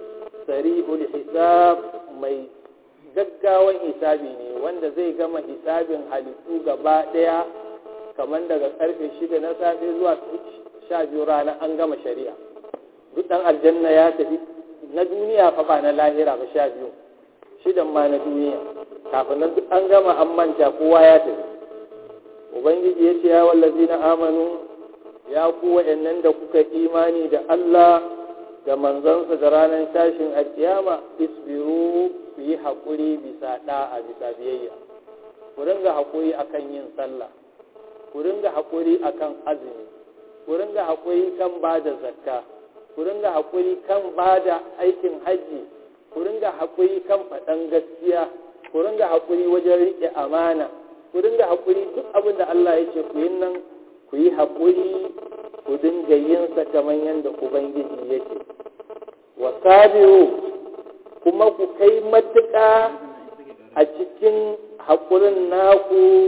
sari'ul hisab mai gaggawan hisabi ne wanda zai gama hisabin halittu gaba daya kamar daga karfe shida na safe zuwa sha biyu rana an gama shari'a duk dan aljanna ya tafi na duniya fa ba na lahira ba sha biyu shidan ma na duniya kafin nan duk an gama an manta kowa ya tafi ubangiji ya ce ya wallazi na amanu ya ku wa'annan da kuka imani da Allah da manzansa da ranar tashin alkiyama isbiru ku yi haƙuri bisa ɗa'a bisa biyayya ku ringa haƙuri akan yin sallah ku ringa haƙuri akan azumi ku ringa haƙuri kan ba da zakka ku ringa haƙuri kan ba da aikin hajji ku ringa haƙuri kan faɗan gaskiya ku ringa haƙuri wajen riƙe amana ku ringa haƙuri duk abin da Allah ya ce ku yi nan ku yi haƙuri ku dinga yin sa kamar yadda ubangiji yake wa sabiru kuma ku kai matuƙa a cikin haƙurin naku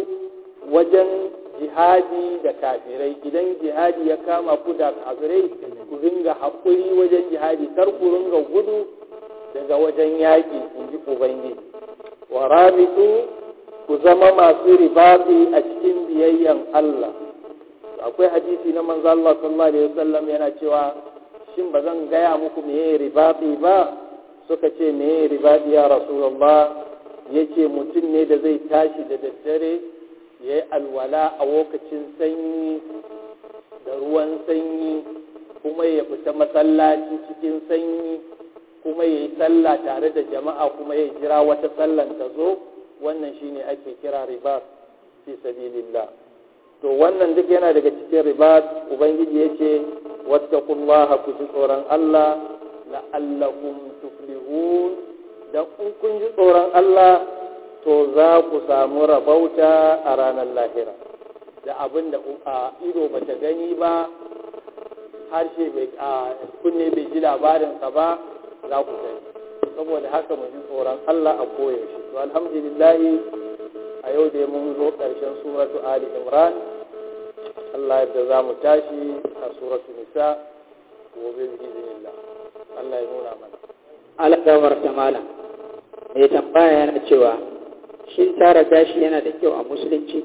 wajen jihadi da kafirai idan jihadi ya kama ku da kafirai ku ringa haƙuri wajen jihadi kar ku ringa gudu daga wajen yaƙi in ji ubangiji wa rabitu ku zama masu ribati a cikin biyayyan Allah akwai hadisi na manzo Allah sallallahu alaihi wasallam yana cewa shin ba zan gaya muku meye ribati ba suka ce meye ribati ya rasulullah yace mutum ne da zai tashi da daddare ya yi alwala a lokacin sanyi da ruwan sanyi kuma ya fita masallaci cikin sanyi kuma ya yi sallah tare da jama'a kuma ya jira wata sallan ta zo wannan shine ake kira ribat fi sabilillah to wannan duk yana daga cikin ribat ubangiji yace wattaqullaha ku ji tsoron Allah la'allakum tuflihun dan in kun ji tsoron Allah to za ku samu rabauta a ranar lahira da abin da ido ba ta gani ba harshe bai kunne bai ji labarinsa ba za ku gani saboda haka mu ji tsoron Allah a koyaushe to alhamdulillah a yau da mun zo ƙarshen suratu ali imran Allah yadda za mu tashi a suratu nisa gobe bi iznillah Allah ya nuna mana Allah gafarta malam mai tambaya yana cewa shin tara gashi yana da kyau a musulunci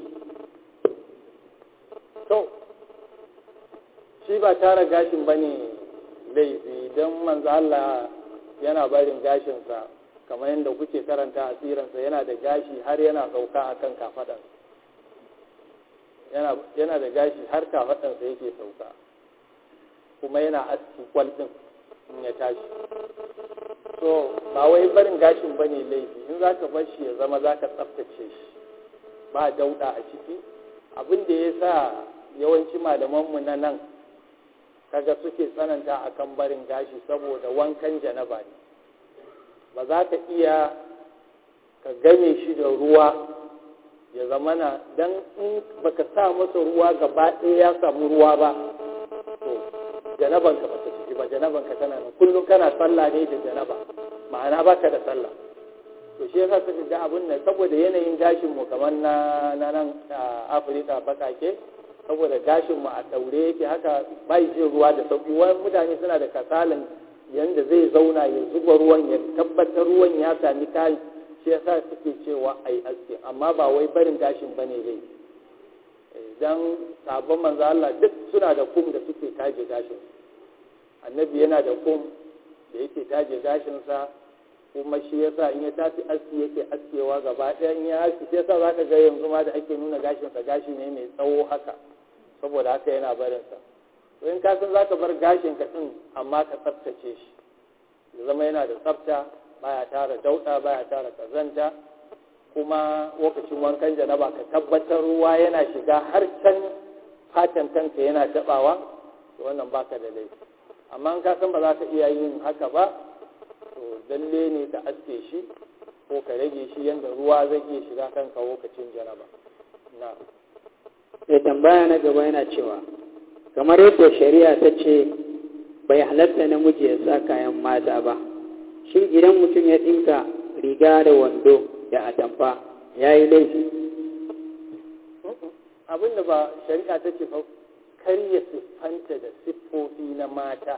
to shi ba tara gashin ba ne laifi don manzo Allah yana barin gashinsa kamar yadda kuke karanta a tsiransa yana da gashi har yana sauka a kan kafaɗansa yana da gashi har kafaɗansa yake sauka kuma yana aski kwal ɗin in ya tashi so ba wai barin gashin ba ne laifi in za ka bar shi ya zama za ka tsaftace shi ba dauɗa a ciki abin da ya sa yawanci malamanmu na nan kaga suke tsananta akan barin gashi saboda wankan janaba ne ba za ka iya ka game shi da ruwa ya zamana don in baka sa masa ruwa gaba ɗaya ya samu ruwa ba to janabanka ba ta ciki ba janabanka tana nan kullum kana sallah ne da janaba ma'ana baka da sallah to shi yasa suka ga abin nan saboda yanayin gashin mu kamar na nan Afirka bakake saboda gashin mu a daure yake haka bai jin ruwa da sauki wani mutane suna da kasalan yanda zai zauna ya zuba ruwan ya tabbatar ruwan ya sami kayan shi yasa suke cewa ai aski amma ba wai barin gashin bane zai dan sabon manzo Allah duk suna da kum da suke taje gashin annabi yana da kum da yake taje gashin sa kuma shi yasa in ya tafi aski yake askewa gaba ɗaya in ya aski shi yasa zaka ga yanzu ma da ake nuna gashin sa gashi ne mai tsawo haka saboda haka yana barin sa to in ka san zaka bar gashin ka din amma ka tsaftace shi ya zama yana da tsafta baya tara dauda baya tara kazanta kuma lokacin wankan janaba ka tabbatar ruwa yana shiga har can fatan kanka yana tabawa to wannan baka da laifi amma in ka san ba za ka iya yin haka ba to lalle ne ka aske shi ko ka rage shi yadda ruwa zai iya shiga kanka lokacin janaba na mai tambaya na gaba yana cewa kamar yadda shari'a ta ce bai halatta namiji ya sa kayan mata ba shin idan mutum ya ɗinka riga da wando da atamfa ya yi laifi abinda ba shari'a ta ce kar ya siffanta da siffofi na mata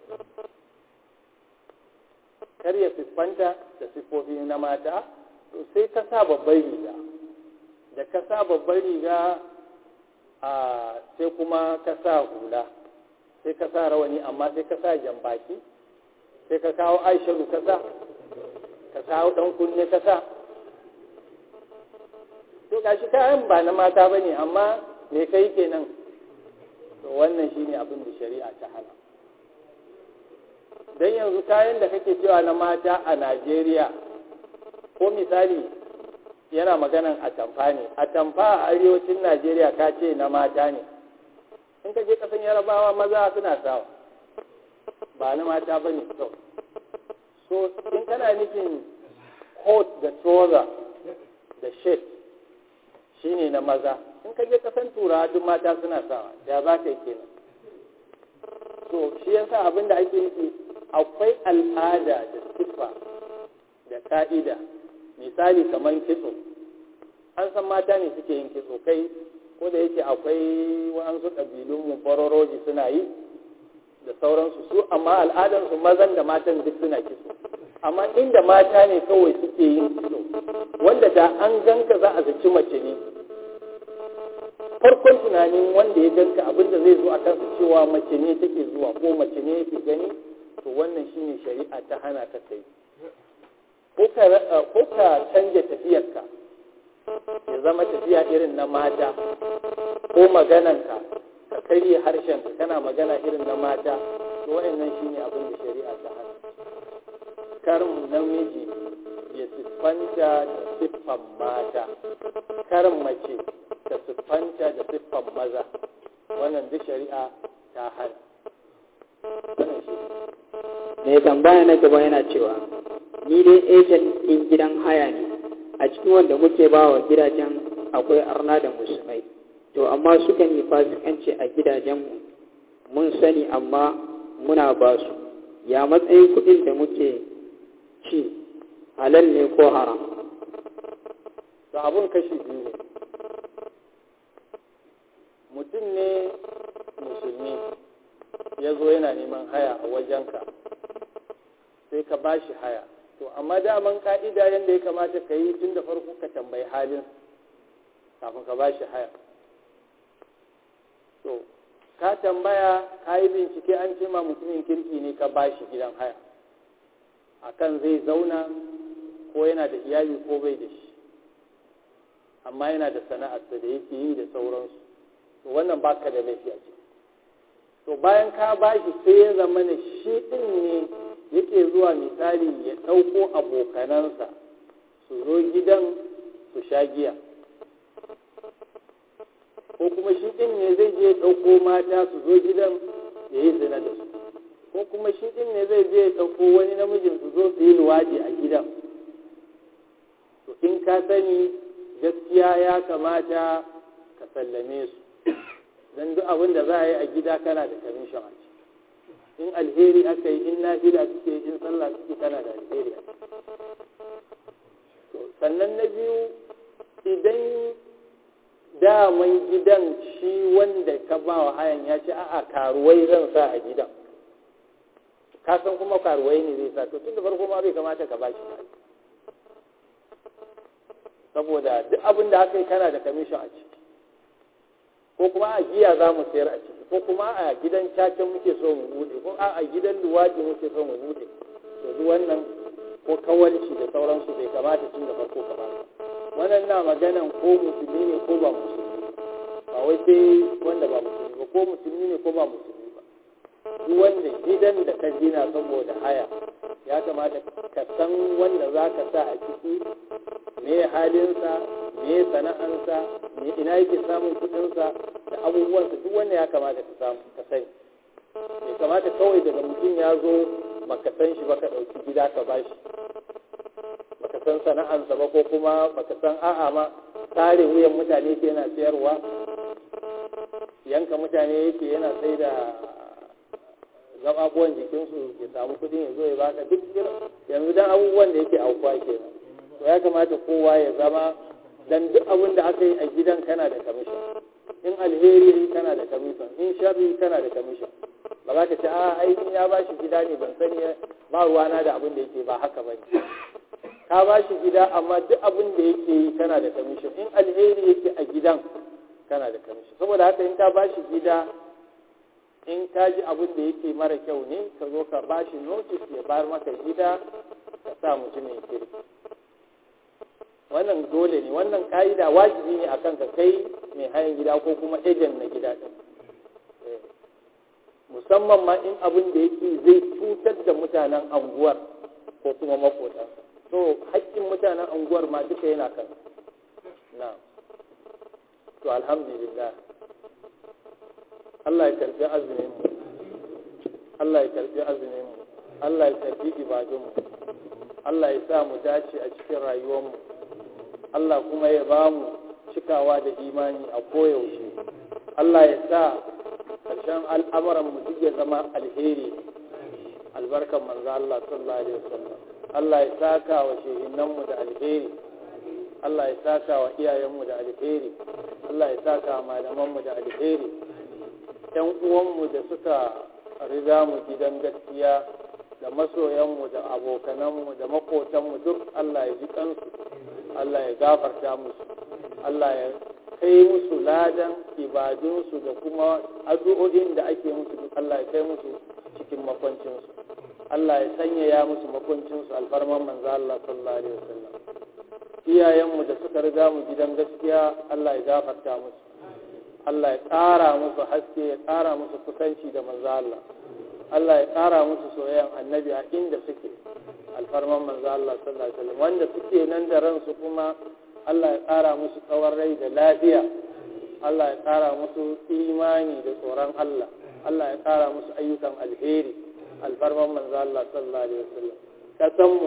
kar ya siffanta da siffofi na mata to sai ka sa babbar riga da ka sa babbar riga a sai kuma ka sa hula sai ka sa rawani amma sai ka sa jambaki sai ka kawo aisharu ka sa ka kawo ɗan kunne ka sa to gashi kayan ba na mata ba ne amma me kai kenan to wannan shine abin da shari'a ta hana don yanzu kayan da kake cewa na mata a najeriya ko misali yana maganan atamfa ne atamfa a arewacin najeriya ka ce na mata ne in ka je kasan yarabawa maza suna sawa ba na mata ba ne so so in kana nufin coat da trouser da shirt shine na maza in ka je kasan turawa duk mata suna sawa da za ka yi kenan so shi yasa abin da ake nufi akwai al'ada da siffa da ka'ida misali kamar kitso an san mata ne suke yin kitso kai ko da yake akwai wa'ansu ƙabilunmu faroroji suna yi da sauransu su amma al'adarsu mazan da matan duk suna kitso amma inda mata ne kawai suke yin kitso wanda da an ganka za a zaci mace ne farkon tunanin wanda ya ganka abinda zai zo a kansa cewa mace ne take zuwa ko mace ne yake gani to wannan shine shari'a ta hana ka kai ko ka canja tafiyarka ya zama tafiya irin na mata ko magananka ka karye harshenka kana magana irin na mata to waɗannan shine abin da shari'a ta hana karin namiji ya siffanta da siffan mata karin mace ta siffanta da siffan maza wannan duk shari'a ta hana mai tambaya na gaba yana cewa ni dai ejen ɗin gidan haya ne a cikin wanda muke ba wa gidajen akwai arna da musulmai to amma suka yi fasikanci a gidajenmu mun sani amma muna ba su ya matsayin kuɗin da muke ci halal ne ko haram to abun kashi biyu ne mutum ne musulmi ya zo yana neman haya a wajenka sai ka ba shi haya to amma daman ka'ida yadda ya kamata ka yi tun da farko ka tambayi halin kafin ka ba shi haya to ka tambaya ka yi bincike an ce ma mutumin kirki ne ka ba shi gidan haya akan zai zauna ko yana da iyali ko bai da shi amma yana da sana'arsa da yake yi da sauransu to wannan baka da laifi a ciki to bayan ka ba shi sai ya zama ne shi ɗin ne yake zuwa misali ya ɗauko abokanansa su zo gidan su sha giya ko kuma shi ɗin ne zai je ɗauko mata su zo gidan ya yi zina da su ko kuma shi ɗin ne zai je ɗauko wani namijin su zo su yi luwaɗi a gidan to in ka sani gaskiya ya kamata ka sallame su don duk abin da za a yi a gida kana da kamishin a in alheri aka yi in nafila suke in sallah suke kana da alheri a sannan na biyu idan daman gidan shi wanda ka ba wa hayan ya ce a'a karuwai zan sa a gidan ka san kuma karuwai ne zai sa to tun da farko ma bai kamata ka ba shi saboda duk abin da aka yi kana da kamishin a ciki ko kuma a giya za mu sayar a ciki ko kuma a gidan cacin muke so mu bude ko a gidan luwaɗi muke so mu bude to duk wannan ko kawalci da sauransu bai kamata tun da farko ka ba wannan na maganan ko musulmi ne ko ba musulmi ba wai sai wanda ba musulmi ba ko musulmi ne ko ba musulmi ba duk wanda gidan da ka gina saboda haya ya kamata ka san wanda za ka sa a ciki me halinsa me sana'ansa me ina yake samun kudinsa da abubuwansa duk wanda ya kamata ka samu ka sani bai kamata kawai daga mutum ya zo baka san shi ba ka ɗauki gida ka bashi baka san sana'ansa ba ko kuma baka san a'a ma tare wuyan mutane ke yana sayarwa yanka mutane yake yana sai da gababuwan jikinsu ya samu kudin ya zo ya baka duk yanzu dan abubuwan da yake aukuwa kenan to ya kamata kowa ya zama dan duk abin da aka yi a gidan kana da kamishin in alheri kana da commission in sharri kana da commission ba za ka ce a ai ni ya ba shi gida ne ban sani ba ruwana da abin da yake ba haka ba ne ka ba shi gida amma duk abin da yake yi kana da commission in alheri yake a gidan kana da commission saboda haka in ka ba shi gida in ka ji abin da yake mara kyau ne ka zo ka ba shi notice ya bar maka gida ka sa mutumin kirki wannan dole ne wannan ka'ida wajibi ne akan ka kai mai hayan gida ko kuma ejen na gida ɗin musamman ma in abin da yake zai cutar da mutanen anguwar ko kuma makota so haƙƙin mutanen anguwar ma duka yana kan na to alhamdulillah Allah ya karbi azumin mu Allah ya karbi azumin mu Allah ya karbi ibadun mu Allah ya sa mu dace a cikin rayuwar mu Allah kuma ya ba mu cikawa da imani a koyaushe Allah ya sa ƙarshen al'amuran mu duk ya zama alheri albarkan manzo Allah sallallahu alaihi wasallam Allah ya saka wa shehinan mu da alheri Allah ya saka wa iyayen mu da alheri Allah ya saka wa malaman mu da alheri ƴan uwan mu da suka riga mu gidan gaskiya da masoyan mu da abokanan mu da makotan mu duk Allah ya ji kansu Allah ya gafarta musu Allah ya kai musu ladan ibadunsu da kuma addu'o'in da ake musu duk Allah ya kai musu cikin makwancinsu Allah ya sanyaya musu makwancinsu alfarman manzo Allah sallallahu alaihi wasallam iyayenmu da suka riga mu gidan gaskiya Allah ya gafarta musu Allah ya ƙara musu haske ya ƙara musu kusanci da manzo Allah Allah ya ƙara musu soyayyan annabi a inda suke alfarman manzo Allah sallallahu alaihi wasallam wanda suke nan da ransu kuma Allah ya ƙara musu tsawon rai da lafiya Allah ya ƙara musu imani da tsoron Allah Allah ya ƙara musu ayyukan alheri alfarman manzo Allah sallallahu alaihi wasallam kasanmu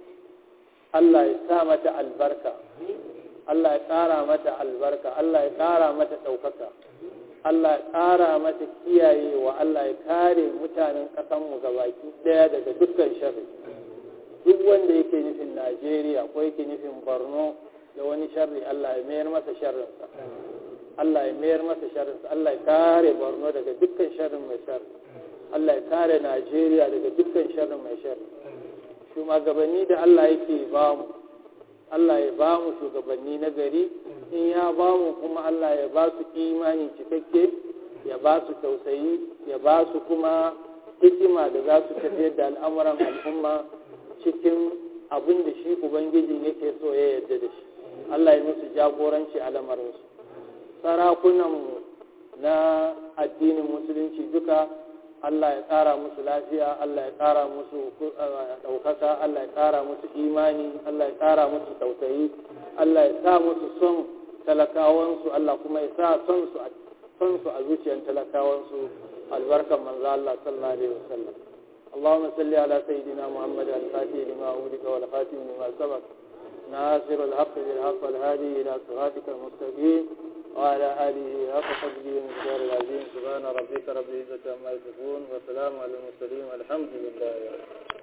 Allah ya sa mata albarka Allah ya ƙara mata albarka Allah ya ƙara mata ɗaukaka Allah ya ƙara mata kiyayewa Allah ya kare mutanen ƙasanmu gabaki ɗaya daga dukkan sharri duk wanda yake nufin Najeriya ko yake nufin Borno da wani sharri Allah ya mayar masa sharrinsa Allah ya mayar masa sharrinsa Allah ya kare Borno daga dukkan sharrin mai sharri Allah ya kare Najeriya daga dukkan sharrin mai sharri shugabanni da Allah yake ba mu Allah ya ba mu shugabanni na gari in ya ba mu kuma Allah ya ba su imani cikakke ya ba su tausayi ya ba su kuma hikima da za su tafiyar da al'amuran al'umma cikin abin da shi ubangiji yake so ya yarda da shi Allah ya musu jagoranci a lamarinsu sarakunanmu na addinin musulunci duka Allah ya ƙara musu lafiya Allah ya ƙara musu ɗaukaka Allah ya ƙara musu imani Allah ya ƙara musu tausayi Allah ya sa musu son talakawansu Allah kuma ya sa son su a zuciyar talakawansu albarkan manzo Allah sallallahu alaihi wasallam اللهم صل على سيدنا محمد الفاتح لما أولك والخاتم لما سبق ناصر الحق بالحق والهادي إلى صراطك المستقيم وعلى آله حق قدره ومقدار العظيم سبحان ربك رب العزة عما يصفون وسلام على المرسلين والحمد لله